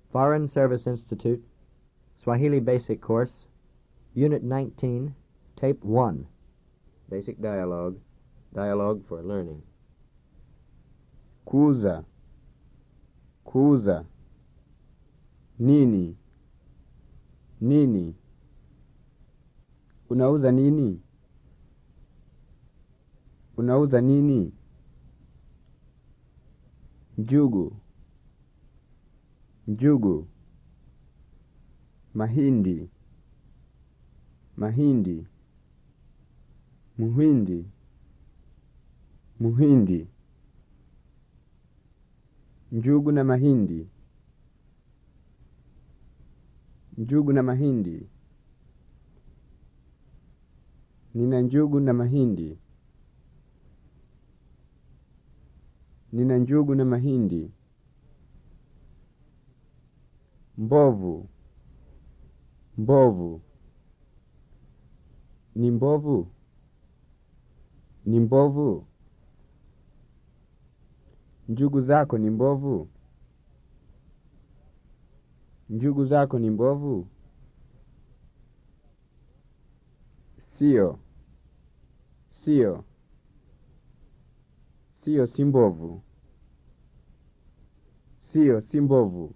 Foreign Service Institute, Swahili Basic Course, Unit 19, Tape 1. Basic dialogue. Dialogue for learning. kuuza kuuza nini nini unauza nini unauza nini njugu njugu mahindi mahindi muhindi muhindi njugu na mahindi njugu na mahindi nina njugu na mahindi nina njugu na mahindi mbovu mbovu ni mbovu ni mbovu njugu zako ni mbovu njugu zako ni mbovu sio sio sio si mbovu sio si mbovu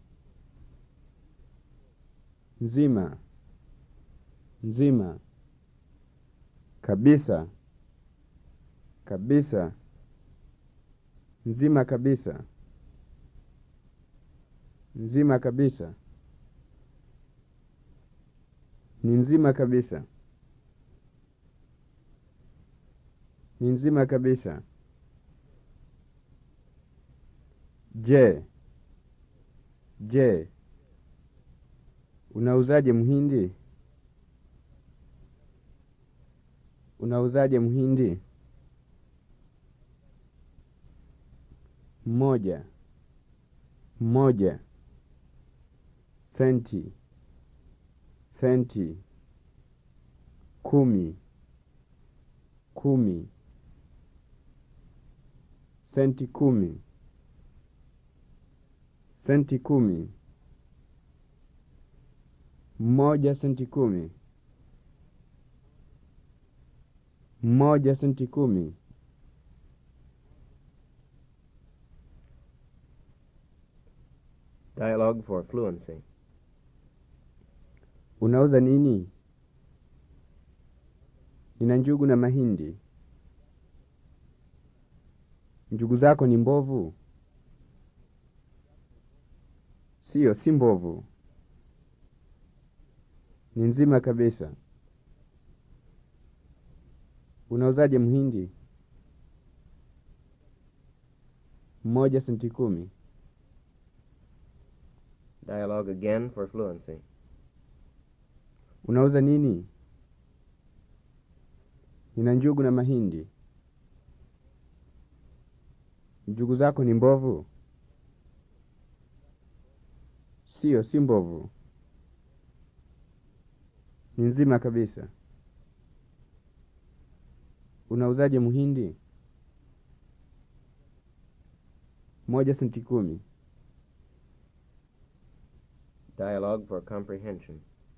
nzima nzima kabisa kabisa nzima kabisa nzima kabisa ni nzima kabisa ni nzima kabisa je je unauzaje mhindi unauzaje mhindi mmoja mmoja senti senti kumi kumi senti kumi senti kumi mmoja senti kumi mmoja senti kumi Dialogue for fluency. unauza nini nina njugu na mahindi njugu zako ni mbovu sio si mbovu ni nzima kabisa unauzaje mhindi mmoja senti kumi Dialogue again for fluency. unauza nini nina njugu na mahindi njugu zako ni mbovu sio si mbovu ni nzima kabisa unauzaje mhindi moja senti kumi Dialogue for comprehension.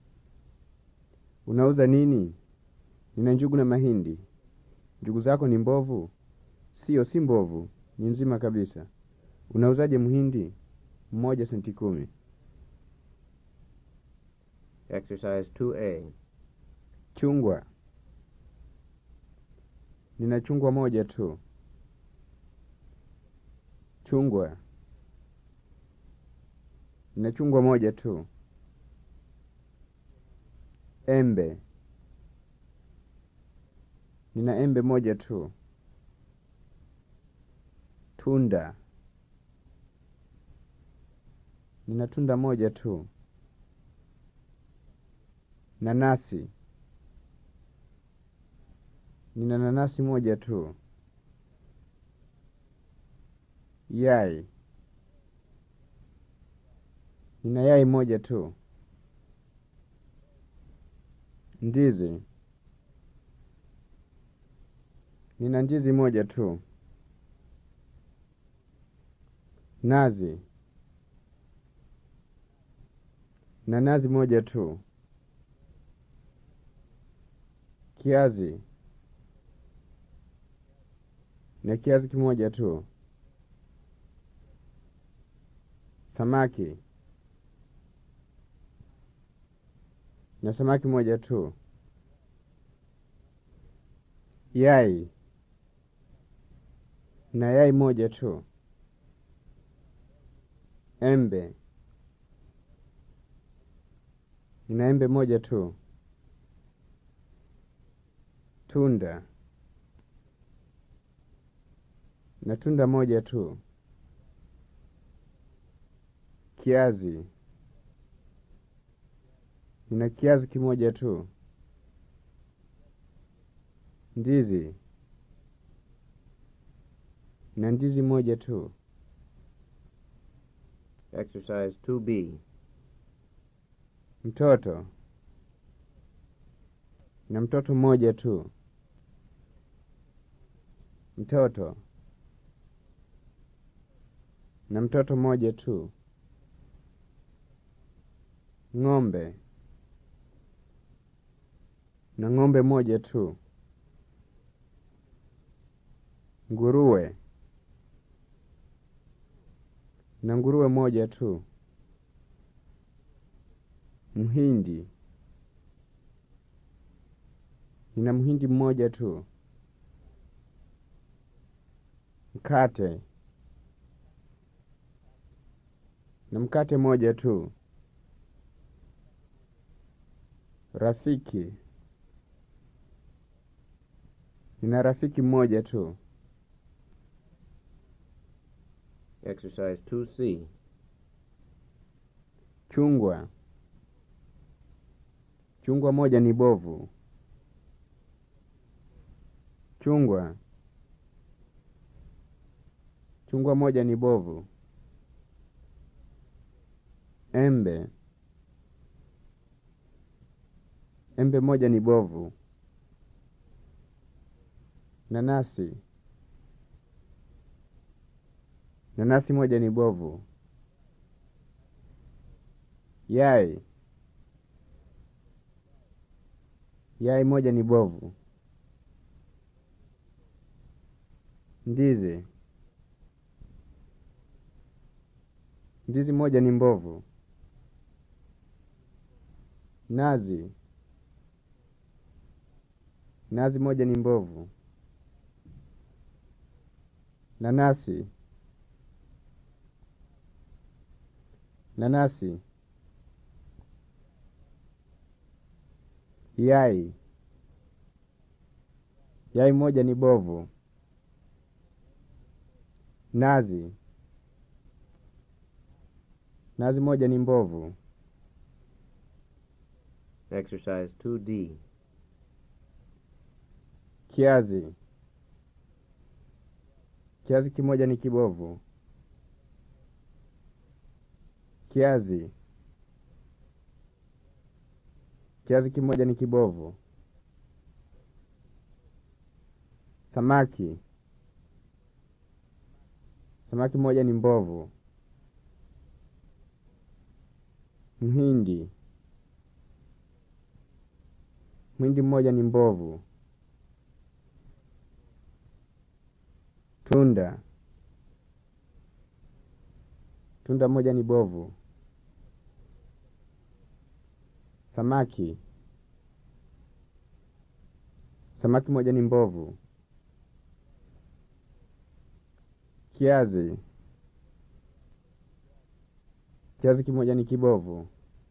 unauza nini nina njugu na mahindi njugu zako ni mbovu sio si mbovu ni nzima kabisa unauzaje mhindi mmoja senti kumi Exercise 2A. chungwa nina chungwa moja tu chungwa nina chungwa moja tu embe nina embe moja tu tunda nina tunda moja tu nanasi nina nanasi moja tu yai nina yai moja tu ndizi nina ndizi moja tu nazi na nazi moja tu. Kiazi na kiazi kimoja tu. Samaki na samaki moja tu. Yai na yai moja tu. Embe nina embe moja tu. Tunda na tunda moja tu. Kiazi nina kiazi kimoja tu. Ndizi na ndizi moja tu. Exercise 2B. Mtoto na mtoto mmoja tu. Mtoto na mtoto mmoja tu. Ng'ombe na ng'ombe moja tu. Nguruwe na nguruwe moja tu. Mhindi nina mhindi mmoja tu. Mkate na mkate moja tu. Rafiki nina rafiki mmoja tu. Exercise 2C. Chungwa chungwa moja ni bovu. Chungwa chungwa moja ni bovu. Embe embe moja ni bovu. Nanasi nanasi moja ni bovu. Yai yai moja ni bovu. Ndizi ndizi moja ni mbovu. Nazi nazi moja ni mbovu. Nanasi nanasi Yai yai moja ni bovu. Nazi nazi moja ni mbovu. Exercise 2D. Kiazi kiazi kimoja ni kibovu. Kiazi kiazi kimoja ni kibovu. Samaki samaki moja ni mbovu. Mhindi mhindi mmoja ni mbovu. Tunda tunda moja ni bovu. Samaki samaki moja ni mbovu. Kiazi kiazi kimoja ni kibovu.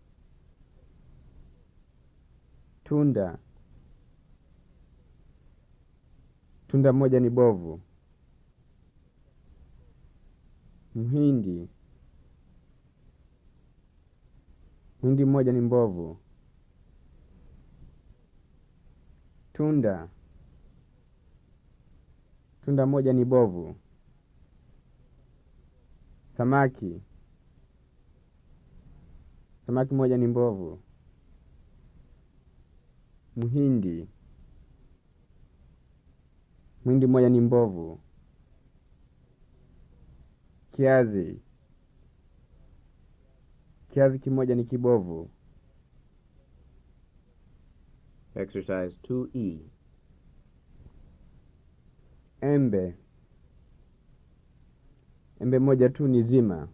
Tunda tunda moja ni bovu. Mhindi mhindi mmoja ni mbovu. Tunda tunda moja ni bovu. Samaki samaki moja ni mbovu. Mhindi mhindi moja ni mbovu. Kiazi Kiazi kimoja ni kibovu. Exercise 2E. Embe. Embe moja tu ni zima.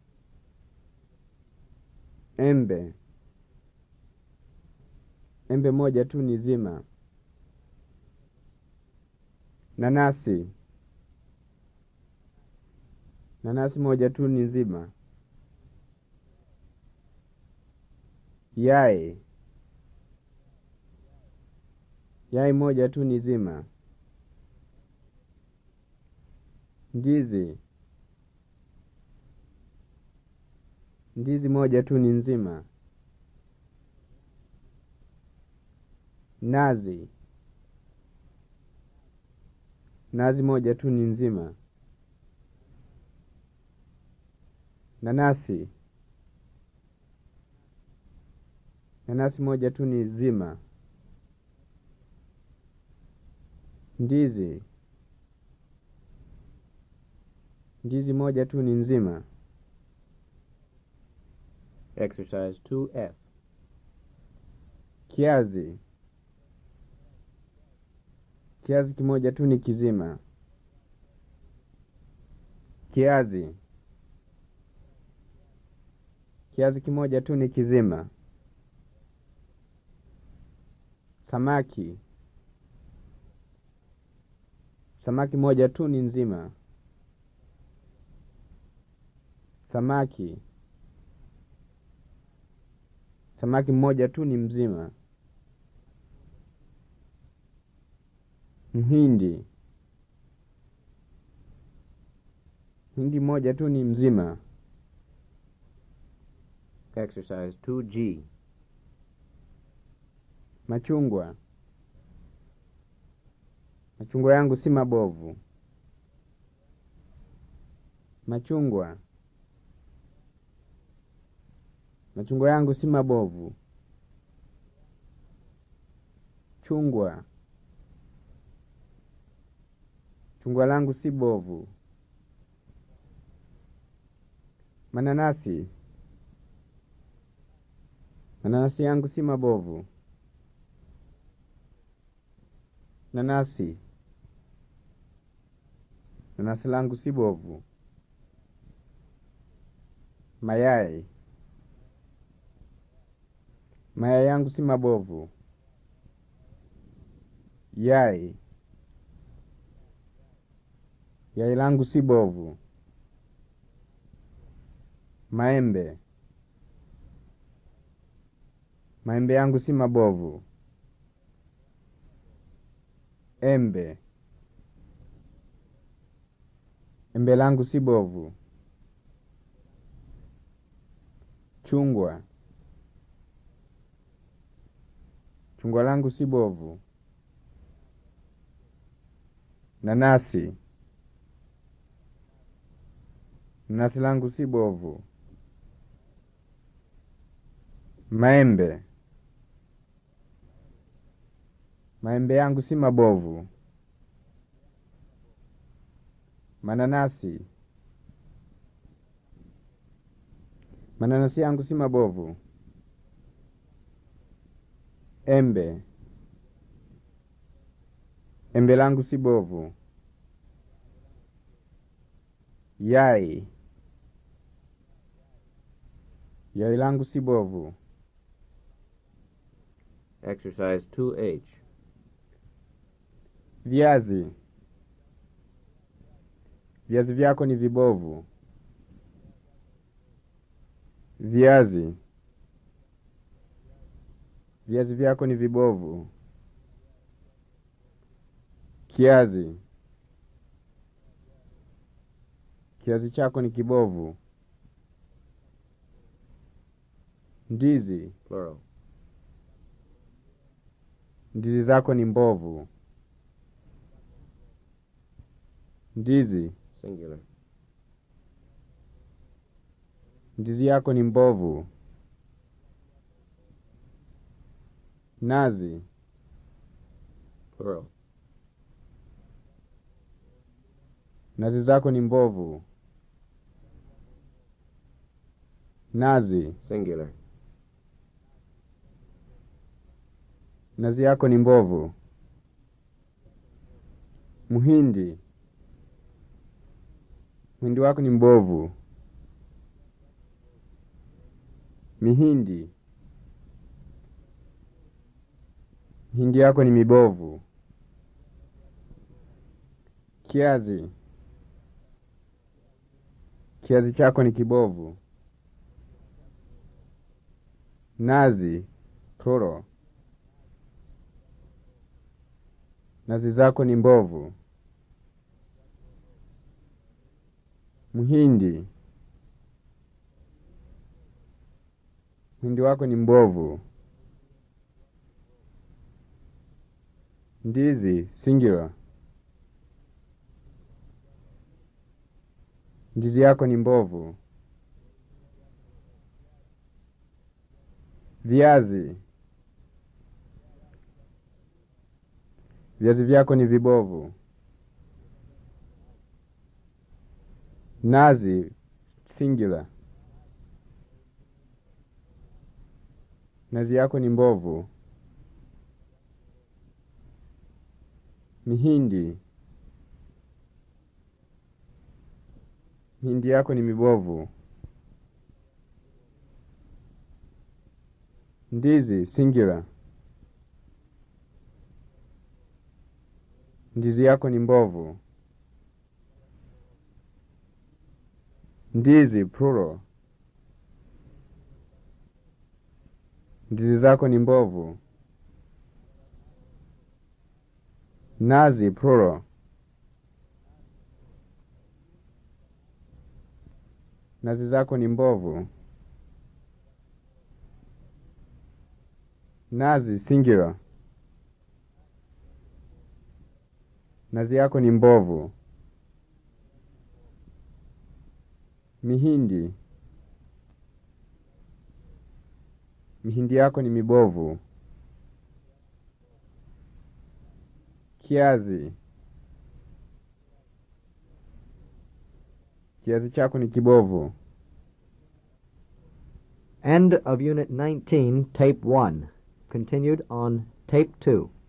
Embe. Embe moja tu ni zima. Nanasi. Nanasi moja tu ni nzima. Yai. Yai moja tu ni zima. Ndizi. Ndizi moja tu ni nzima. Nazi. Nazi moja tu ni nzima. Nanasi. Nanasi moja tu ni zima. Ndizi. Ndizi moja tu ni nzima. Exercise 2F. Kiazi. Kiazi kimoja tu ni kizima. Kiazi. Kiazi kimoja tu ni kizima. Samaki. Samaki moja tu ni nzima. Samaki. Samaki mmoja tu ni mzima. Mhindi. Hindi moja tu ni mzima. Exercise 2G. Machungwa. Machungwa yangu si mabovu. Machungwa. Machungwa yangu si mabovu. Chungwa. Chungwa langu si bovu. Mananasi. Mananasi yangu si mabovu. Nanasi. Nanasi langu si bovu. Mayai. Mayai yangu si mabovu. Yai. Yai langu si bovu. Maembe. Maembe yangu si mabovu. Embe. Embe langu si bovu. Chungwa. Chungwa langu si bovu. Nanasi. Nanasi langu si bovu. Maembe. Maembe yangu si mabovu. Mananasi. Mananasi yangu si mabovu. Embe. Embe langu si bovu. Yai. Yai langu si bovu. Exercise 2H. Viazi. Viazi vyako ni vibovu. Viazi. Viazi vyako ni vibovu. Kiazi. Kiazi chako ni kibovu. Ndizi. Plural. Ndizi zako ni mbovu. Ndizi. Singular. Ndizi yako ni mbovu. Nazi. Plural. Nazi zako ni mbovu. Nazi. Singular. Nazi yako ni mbovu. Mhindi. Mhindi wako ni mbovu. Mihindi. Mihindi yako ni mibovu. Kiazi. Kiazi chako ni kibovu. Nazi. Plural. Nazi zako ni mbovu. Mhindi. Mhindi wako ni mbovu. Ndizi singular. Ndizi yako ni mbovu. Viazi. Viazi vyako ni vibovu. Nazi singular. Nazi yako ni mbovu. Mihindi. Mihindi yako ni mibovu. Ndizi singular. Ndizi yako ni mbovu. Ndizi plural. Ndizi zako ni mbovu. Nazi plural. Nazi zako ni mbovu. Nazi singular. Nazi yako ni mbovu. Mihindi. Mihindi yako ni mibovu. Kiazi. Kiazi chako ni kibovu. End of Unit 19, Tape 1. Continued on Tape 2.